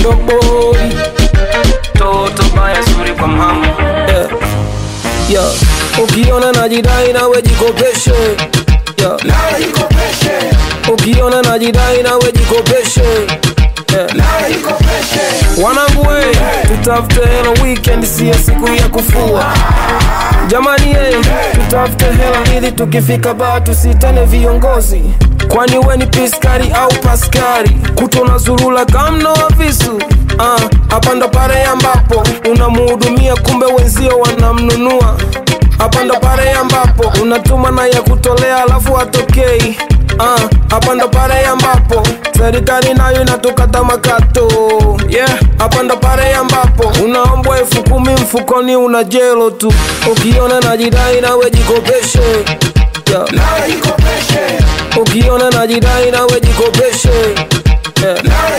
Mondo boy toto baya zuri kwa mama yeah. yeah. Ukiona najidai nawe jikopeshe yeah. Ukiona najidai nawe jikopeshe yeah. Wanangu we, tutafute hela weekend, siyo siku ya kufua. Jamani ye, tutafute hela ili tukifika baa tusitane viongozi. Kwani we ni piskari au paskari? Kutona zurula kamno wa visu Ah, hapa ndo pale ambapo unamuhudumia kumbe wenzio wanamnunua. Hapa ndo pale ambapo unatuma na ya kutolea alafu atokei. Ah, hapa ndo pale ambapo serikali nayo inatukata makato. Yeah, hapa ndo pale ambapo unaombwa elfu kumi mfukoni una jelo tu. Ukiona najidai nawe jikopeshe. Yeah. Ukiona najidai nawe jikopeshe. Yeah.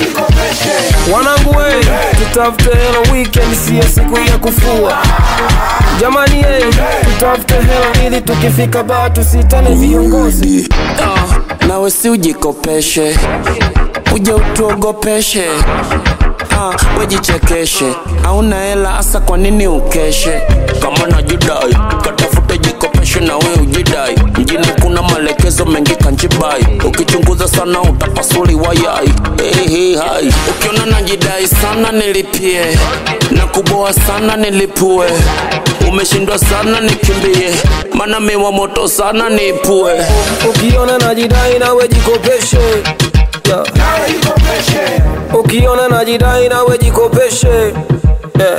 Wanangu we, tutafute hela weekend, siyo siku ya kufua. Jamani ye, tutafute hela ili tukifika baa tusitane viongozi. Ah, nawe si ujikopeshe uje utuogopeshe ah, wejichekeshe auna hela hasa kwa nini ukeshe kama najidai katafute jikopeshe na we ujidai mjini kuna maelekezo mengi kanjibai ukichunguza sana utapasuli wayai hey, hey, hai ukiona najidai sana nilipie na kuboa sana nilipue umeshindwa sana nikimbie mana miwa moto sana nipue Ukiona najidai nawe jikopeshe. Yeah. Ukiona najidai nawe jikopeshe. Yeah.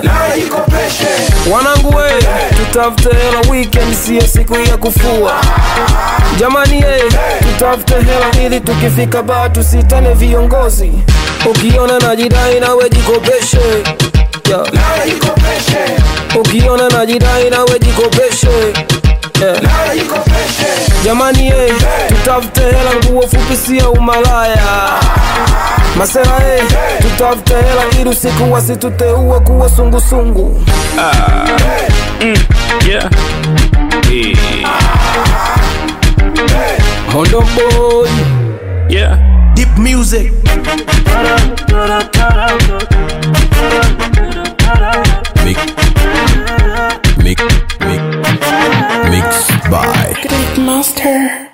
Wanangu we, tutafute hela weekend, siyo siku ya kufua. Jamani ye, tutafute hela ili tukifika baa tusitane viongozi. Ukiona najidai nawe jikopeshe. Yeah. Ukiona najidai nawe jikopeshe. Yeah. Jamani ye, tutafute hela, nguo fupi sio umalaya. Masera ye, tutafute hela ili usiku wasituteue kuwa sungusungu. yeah Mondo boy, yeah Deep music. Mix, mix, mix, mixed by Master.